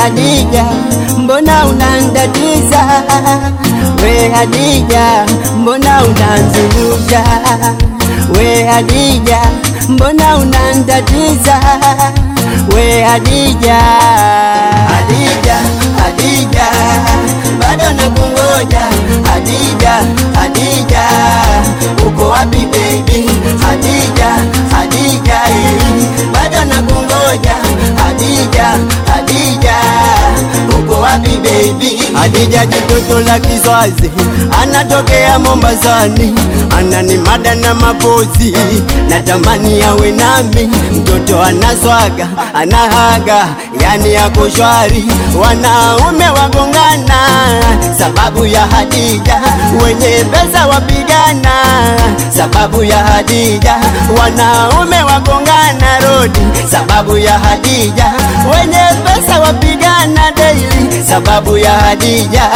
Hadija, mbona unandatiza? We Hadija, mbona unanzungusha? We Hadija, mbona unandatiza? We Hadija, Hadija, Hadija, bado nakungoja Hadija, Hadija, uko wapi baby? Hadija, Hadija, eh, bado nakungoja Hadija, Hadija, uko wapi baby? Hadija jitoto la Kiswazi, anatokea Mombasani, ananimada na mapozi, natamani awe nami. Mtoto anaswaga, anahaga, yani yako shwari, wanaume wagongana sababu ya Hadija, wenye pesa wapigana sababu ya Hadija, wanaume wagongana rodi sababu ya Hadija, wenye pesa wapigana daily sababu ya Hadija.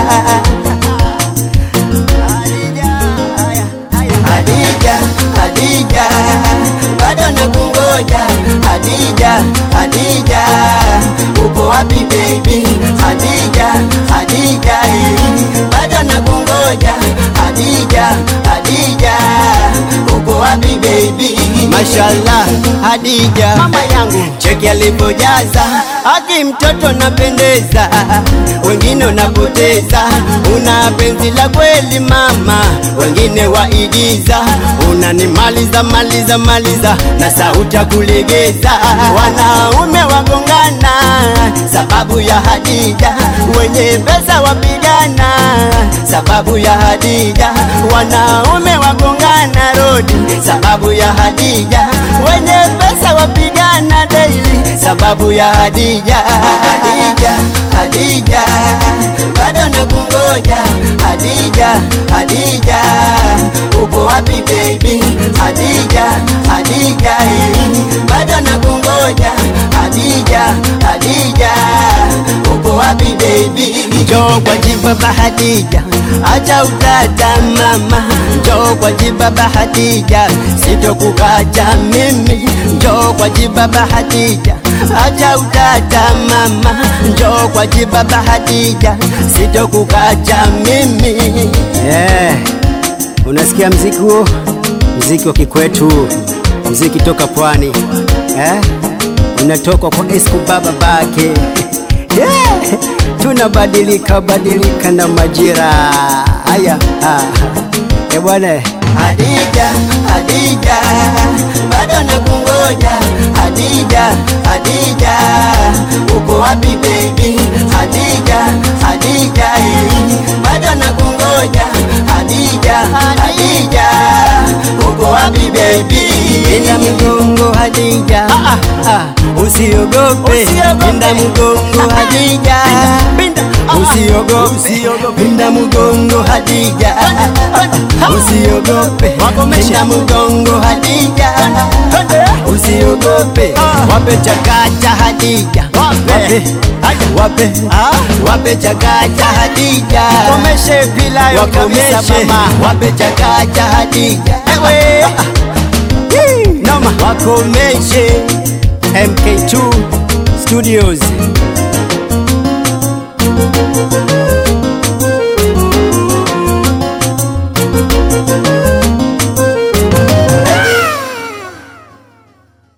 Hadija, Hadija, bado nakungoja Hadija, Hadija, uko wapi baby? Hadija, Hadija, eh, bado nakungoja Hadija, Hadija, uko wapi baby? Mashallah, Hadija mama yangu, cheki alipojaza aki mtoto napendeza, wengine unapoteza, una penzi la kweli mama, wengine waigiza, unanimaliza maliza maliza na sauti ya kulegeza, wanaume wagongana sababu ya Hadija, wenye pesa wapigana sababu ya Hadija, wanaume wagongana rodi sababu ya Hadija, wenye pesa wapigana daily sababu ya Hadija. Hadija, Hadija, bado nakungoja Hadija, Hadija, uko wapi baby? Hadija, Hadija, eh, bado nakungoja Hadija, Hadija, uko wapi baby? Njoo kwa jibaba Hadija, acha utata mama, njoo kwa jibaba Hadija, sitokukacha mimi, njoo kwa jibaba Hadija, acha utata mama, njoo kwa jibaba Hadija, sitokukacha mimi. Eh, unasikia mziki huo? Mziki wa kikwetu, mziki toka pwani eh? Unatoka kwa Esco baba bake yeah. Tunabadilika badilika na majira haya ah. Eh bwana Hadija, Hadija, bado nakungoja Hadija, Hadija, uko wapi baby? Hadija, Hadija, eh, bado nakungoja Hadija, Hadija, uko wapi baby? Pinda mgongo Hadija, ah, ah, usiogope, pinda mgongo Hadija, usiogope, pinda mgongo Hadija, usiogope, pinda mgongo Hadija, usiogope, wape chakacha Hadija, wape wape wape chakacha Hadija, komeshe pilayo kabisa wakomeshe, mama wape chakacha Hadija, Ewe. noma, wakomeshe MK2 Studios